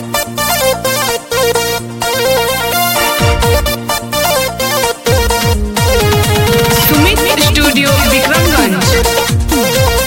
Sumit studio Vikramganj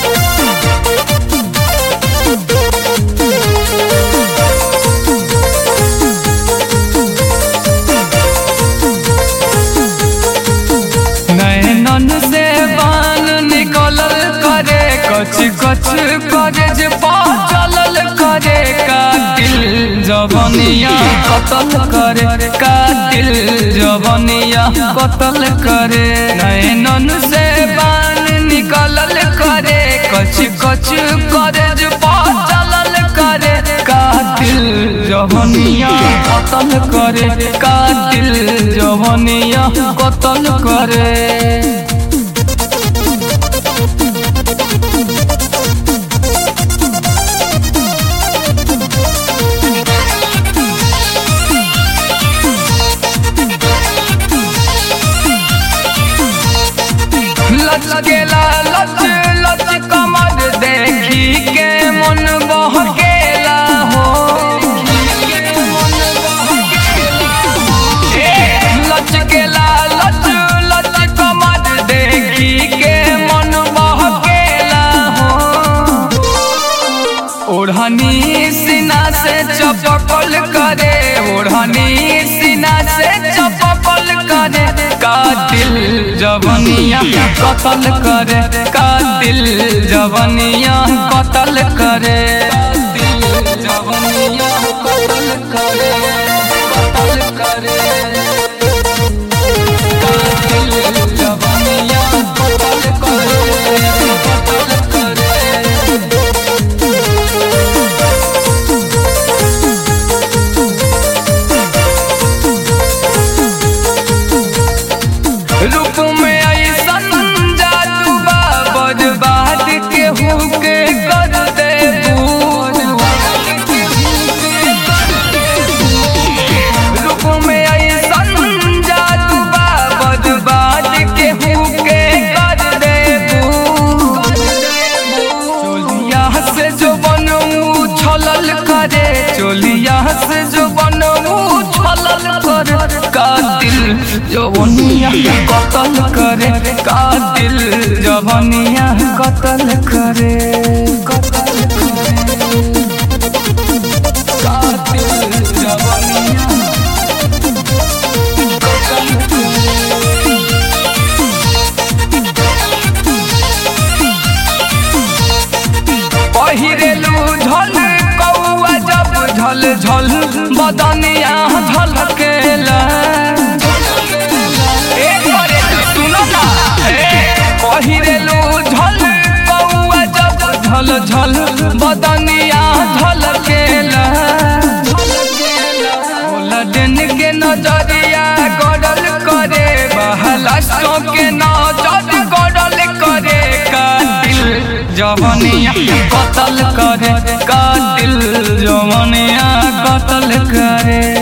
नैनन से बान निकलल करे कच कच करे जे चलल करे का दिल जवनिया कतल करे का दिल जवनिया कतल करे नैनन से बान निकलल करे कच कच करे जे चलल करे का दिल जवनिया कतल करे का दिल जवनिया कतल करे लचकेला लच लच कमर देखी के मन बहकेला हो ए, लचकेला लच लच कमर देखी के मन बहकेला हो ओढ़नी सीना से चपकल करे ओढ़नी सीना से चपकल करे का दिल जवनिया कतल करे का दिल जवनिया कतल करे दिल जवनिया कतल करे कतल करे का दिल जवनिया कतल करे कतल करे रूप में ऐसन जादू बा बर्बाद के हुके कर दे रूप में ऐसन जादू बा बर्बाद के हुके कर दे चोलिया से जो बनू छलल करे चोलिया से जो बनू छलल करे का दिल जवनिया कतल करे का दिल जवनिया कतल करे कतल करे का दिल जवनिया कतल करे पहिरेलू झल कौआ जब झल झल बदनिया झलकेला ए करे सुनो ना ए पहिरेलू झल कौआ जब झल झल बदनिया झलकेला दिन के नजरिया गड़ल करे बहला के नजर गड़ल करे का दिल जवनिया कतल करे का दिल जवनिया कतल करे